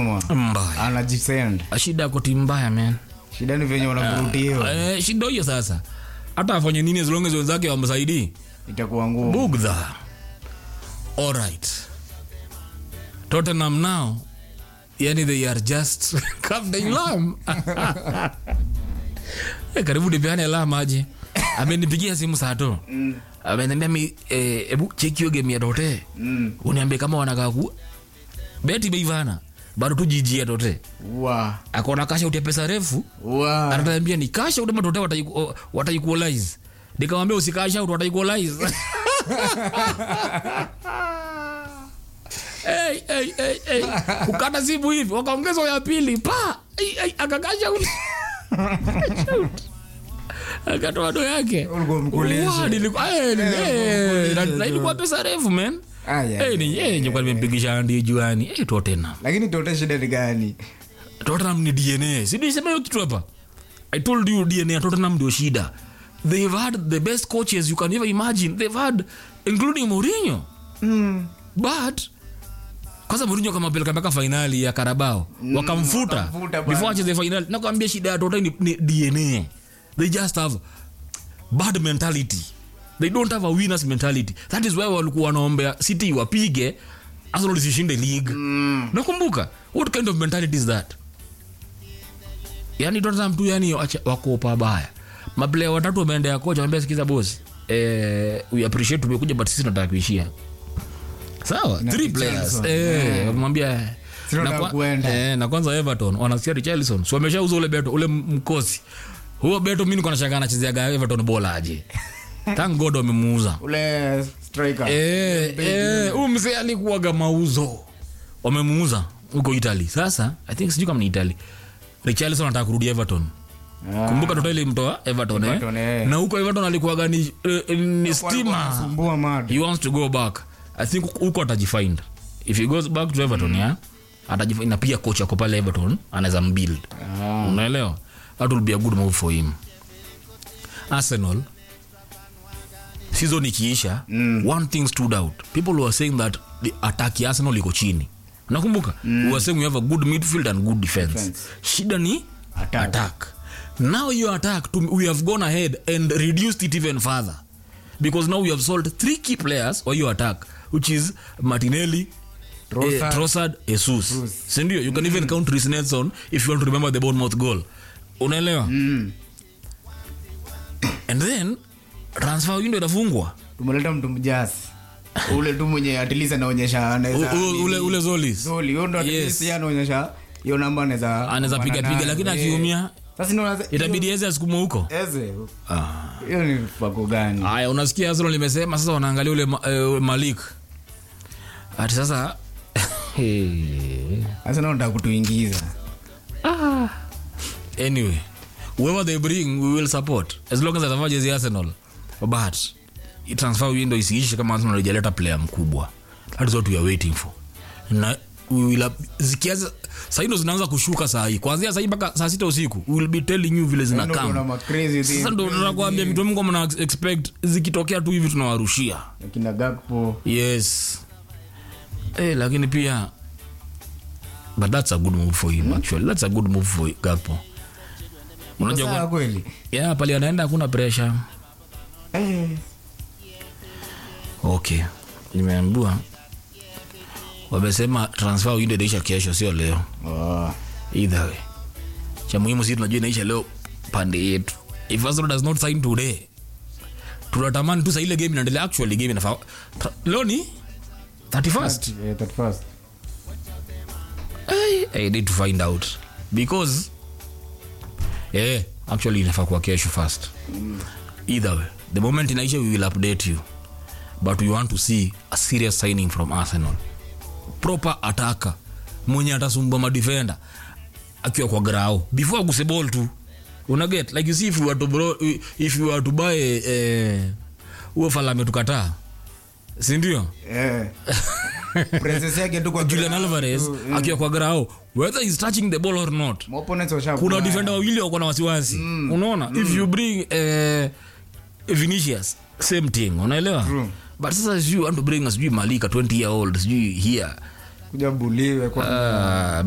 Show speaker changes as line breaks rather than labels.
nyuma
mbaya
anajisend
shida ako timu mbaya man
shida ni venye wanakurutiwa
eh, shida hiyo sasa hata afanye nini as long as wenzake wamsaidii
itakuwa ngumu
bugdha alright tottenham now yani they are just captain lam Eh, karibu nipeane lam aje amenipigia simu saa to ameniambia mi eh, ebu cheki hiyo game ya tote
Mm.
uniambie kama wanakaa ku beti beivana bado tu jijia tote
wa
akona kasha utia pesa refu
wa
anatambia ni kasha udema tote wataiku- wataikualize nikamwambia usikasha ut wataikualize hey, hey, hey, hey. kukata simu hivi wakaongeza ya pili pa hey, hey, akakasha ut akatoa do yake
Ulikuwa mkulishe.
Wa, nilikuwa- eh, ni- eh, na- na ilikuwa pesa refu man
Ah, yeah.
Eh, ni- eh, nilikuwa nimempigisha ndi juani Eh, Tottenham
lakini tote shida ni gani
Tottenham ni DNA. Si nisema hiyo kitu hapa. I told you DNA ya Tottenham ndio shida. They've had the best coaches you can ever imagine. They've had including Mourinho.
mm.
But kwanza Mourinho kama peleka mpaka finali ya Carabao wakamfuta
wakamfuta bana.
before acheze finali. Nakwambia shida ya Tottenham ni, ni DNA. They just have bad mentality. They don't have a winners mentality. That is why walikuwa wanaombea City wapige Arsenal isishinde league.
Mm.
nakumbuka what kind of mentality is that yani tottenham tu yani wacha- wako pabaya maplaya watatu wameendea kocha wambia sikiza bosi eh, we appreciate tumekuja but sisi tunataka kuishia sawa
Na
three
Richarlison.
players eh, wamwambia
Sisi
na,
tunataka
kwa,
kuenda.
eh, na kwanza everton wanasikia richarlison so wameshauza ule beto ule mkosi huo beto mi niko nashangaa anachezeaga everton bola aje thank god wamemuuza
ule striker
Eh, eh, huyu mzee alikuwaga mauzo wamemuuza huko italy sasa i think sijui kama ni italy richarlison anataka kurudi everton
Ah.
kumbuka toto ilimtoa everton,
Everton,
eh?
eh.
na huko everton alikuwaga ni, eh, ni stima
Anasumbua mad
he wants to go back i think huko atajifind if he goes back to everton yeah atajifind na pia coach ako pale everton anaweza mbuild
Ah.
unaelewa that will be a good move for him arsenal season ikiisha
Mm.
one thing stood out people were saying that the attack ya arsenal iko chini nakumbuka mm. we were saying we have a good midfield and good defense,
Defense.
shida ni
Attack.
attack now your attack to, we have gone ahead and reduced it even further because now we have sold three key players for your attack which is martinelli
Trossard.
eh, Trossard, Jesus.
Jesus.
sindio you can even count Reece Nelson if you want to remember the Bournemouth goal unaelewa
Mm.
and then transfer window inafungwa
tumeleta mtu mjasi ule tu mwenye at least anaonyesha anaweza
U- u- ule, ule Zolis
Zoli, huyo ndo at
Yes.
least yeye anaonyesha hiyo namba anaweza
anaweza piga
kupambana
piga
nayo.
lakini
Eh.
akiumia
sasa ndio
itabidi eze asukuma huko
eze
Ah.
hiyo ni pako gani
haya unasikia Arsenal limesema sasa wanaangalia ule ma, eh, Malik ati sasa
sasa ndio nataka kutuingiza
anyway whoever they bring we will support as long as atavaa jezi ya Arsenal but i- transfer window isiishe kama Arsenal haijaleta player mkubwa that is what we are waiting for na we will up- zikianza saa hii ndo zinaanza kushuka saa hii kuanzia saa hii mpaka saa sita usiku we will be telling you vile
Ndio kuna
zinakaa
ma crazy thing
sasa ndo tunakwambia vitu mungu mna expect zikitokea tu hivi tunawarushia
kina Gakpo
yes eh, lakini pia but that's a good move for him actually that's a good move for Gakpo unajua
Sawa
kwa-
kweli
yeah, pale anaenda hakuna pressure
eh
okay nimeambiwa wamesema transfer window inaisha kesho sio leo
oh.
either way cha muhimu si tunajua inaisha leo pande yetu if Arsenal does not sign today tunatamani tu saa ile game inaendelea actually game inafaa tra- leo ni 31st
Eh, 31st.
I, I need to find out because yeah, actually inafaa kuwa kesho first either way the moment inaisha we will update you but we want to see a serious signing from arsenal proper ataka mwenye atasumbua madefender akiwa kwa grao before aguse ball tu unaget like you see if you were to, bro, if you were to buy eh, huo fala ametukataa sindio
Eh. Presence yake tu kwa
julian
ground.
alvarez
Mm.
akiwa kwa grao whether he's touching the ball or not
Ma opponents washa
kuna
kubaya.
defender wawili wako na wasiwasi unaona if you bring eh, vinicius same thing unaelewa
True.
but sasa sijui want to bring sijui malika 20 year old sijui here
kuja buliwe kwa
uh,